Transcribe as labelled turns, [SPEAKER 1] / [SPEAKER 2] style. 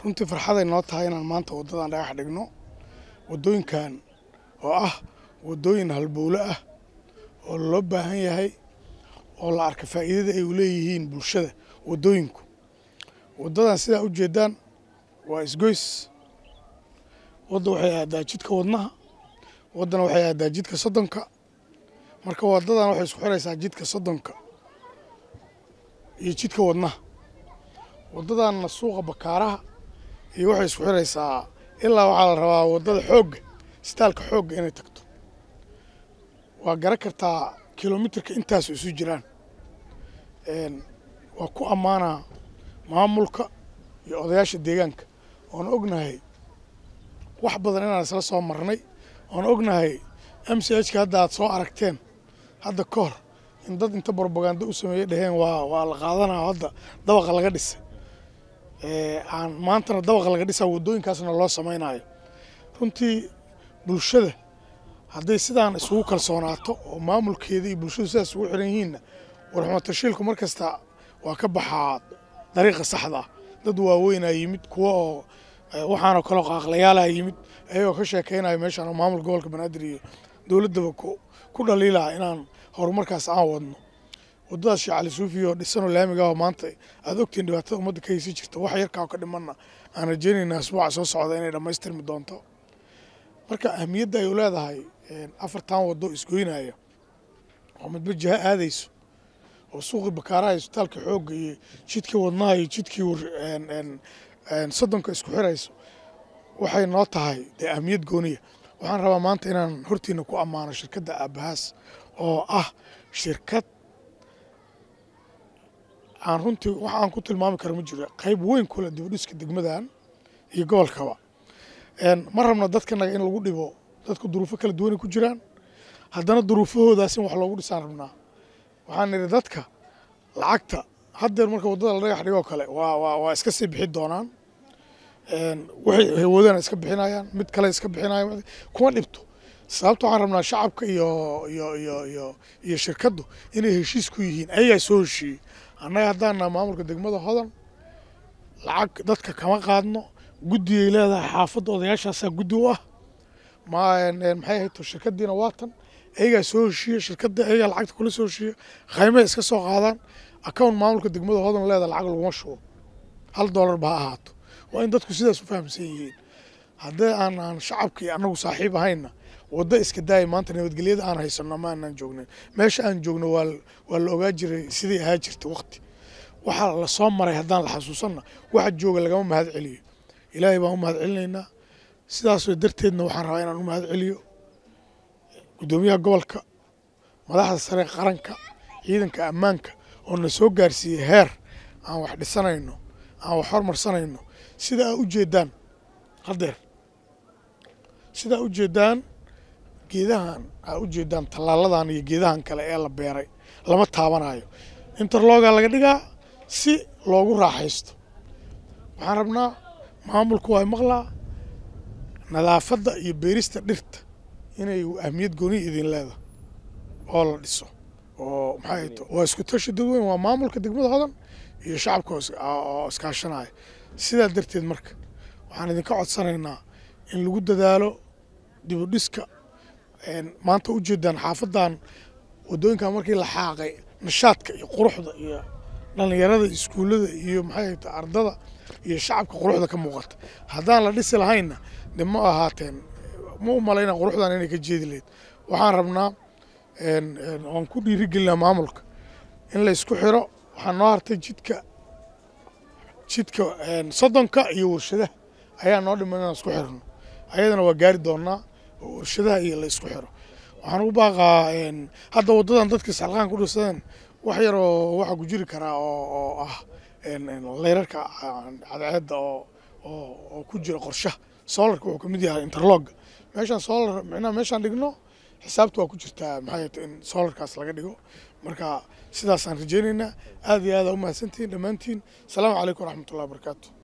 [SPEAKER 1] runtii farxaday noo tahay inaan maanta waddadan dhagax dhigno waddooyinkan oo ah waddooyin halbowle ah oo loo baahan yahay oo la arka faa'iidada ay u leeyihiin bulshada waddooyinku waddadan sidaa u jeedaan waa isgoys wadda waxay aadaa jidka wadnaha waddana waxay aadaa jidka soddonka marka waddadan waxay isku xiraysaa jidka soddonka iyo jidka wadnaha waddadanna suuqa bakaaraha iyo waxay isku xiraysaa ilaa waxaa la rabaa waddada xoogga istaalka xoogga inay tagto waa garan kartaa kilomitirka intaasu isu jiraan waa ku ammaanaa maamulka iyo odayaasha deegaanka oon ognahay wax badan inaan isla soo marnay oon ognahay m c h ka hadda aad soo aragteen hadda ka hor in dad inta brobaganda u sameeyey dhaheen waa waa la qaadanaa hadda dabaqa laga dhisay aan maantana dabaqa laga dhisaa waddooyinkaasna loo samaynayo runtii bulshada hadday sidaan isugu kalsoonaato oo maamulkeeda iyo bulshadu sidaas ugu xiran yihiinna warxumatashiilku mar kasta waa ka baxaa dariiqa saxda ah dad waaweynaa yimid kuwa oo waxaanoo kaleo qaaqlayaalaa yimid ayagoo ka sheekaynaya meeshaan oo maamul gobolka banaadir iyo dowladdaba ku dhaliilaa inaan horumarkaas aan wadno waddadaas sheekh cali suufi oo dhisanoo laamiga oo maanta aad ogtiin dhibaatada ummadda ka haysi jirta wax yarkaa ka dhimanna aan rajaynaynaa asbuuca soo socda inay dhammaystirmi doonto marka ahmiyadda ay u leedahay afartan waddo isgoynaya oo midba jiha aadayso oo suuqii bakaaraha iyo isbitaalka xoogga iyo jidkii wadnaha iyo jidkii soddonka isku xirayso waxay noo tahay dee ahmiyad gooniya waxaan rabaa maanta inaan hortiina ku ammaano shirkadda aabahaas oo ah shirkad aan runtii wax aan ku tilmaami karo ma jiro qayb weyn kule dibudhiska degmadan iyo gobolkaba ma rabna dadkanaga in lagu dhibo dadku duruufo kala duwanay ku jiraan haddana duruufahoodaas in wax loogu dhisaan rabnaa waxaan nidhi dadka lacagta haddeer marka waddada la dhagax dhigoo kale waa waa waa iska sii bixi doonaan waxay hawoodana iska bixinayaan mid kale iska bixinayaan kuma dhibto sababta waxaan rabnaa shacabka iyo iyo iyo iyo iyo shirkaddu inay heshiis ku yihiin ayagaa soo heshiiyey annaga haddaana maamulka degmada hodan lacag dadka kama qaadno guddiyay leedahay xaafadda odayaashaasaa guddi u ah maxay hayto shirkaddiina waatan ayagaa soo heshiiya shirkadda ayagaa lacagta kula soo heshiiya qaymaha iska soo qaadaan account maamulka degmada hodan leedahay lacag laguma shubo hal doolar ba ha ahaato waa in dadku sidaas u fahamsan yihiin haddii aan aan shacabka iyo annagu saaxiib ahayna waddo iska daaya maanta nabadgelyada aan haysano ma aanaan joognin meesha aan joogno waa waa la ogaa jiray sidai ahaa jirta waqti waxaa la soo maray haddaan la xasuusanna waxa jooga lagama mahad celiyo ilaahay baan u mahad celinaynaa sidaasoo darteedna waxaan rabaa inaan u mahad celiyo guddoomiyaha gobolka madaxda sare qaranka ciidanka ammaanka oo na soo gaarsiiyey heer aan wax dhisanayno aan wax hormarsanayno sida aa u jeedaan haddeer sidaa u jeedaan geedahan aa u jeedaan tallaaladan iyo geedahan kale ee la beeray lama taabanayo interloga laga dhigaa si loogu raaxaysto waxaan rabnaa maamulku waa maqlaa nadaafadda iyo beerista dhirta inay ahmiyad gooniya idin leedahay oo la dhiso oo maxay to waa isku tashi dadweyn waa maamulka degmada hodan iyo shacabka oo iskaashanaya sidaa darteed marka waxaan idinka codsanaynaa in lagu dadaalo dibudhiska maanta u jeedaan xaafadan waddooyinkan markii la xaaqay nashaadka iyo quruxda iyo dhallinyarada iskuullada iyo maxay ta ardada iyo shacabka quruxda ka muuqata haddaan la dhisi lahaynna de ma ahaateen ma u malayna quruxdan inay ka jeedi lahayd waxaan rabnaa waan ku dhiirigelinaa maamulka in la isku xiro waxaa noo hartay jidka jidka soddonka iyo warshadaha ayaa noo dhiman inaan isku xirno ayadana waa gaari doonaa oo warshadaha iyo la isku xiro waxaan ugu baaqaa hadda waddadan dadka salqaan ku dhisadeen wax yar oo waxaa ku jiri karaa oo oo ah leyrarka cadceedda oo oo ku jira qorshaha solarka wuxuu kamid yahay interlogga meeshaan solar micnaha meeshaan dhigno xisaabta waa ku jirtaa maxay in solarkaas laga dhigo marka sidaasaan rajaynaynaa aad iyo aad aa u mahadsantihiin dhammaantiin asalaamu calaykum waraxmatullahi wabarakaatu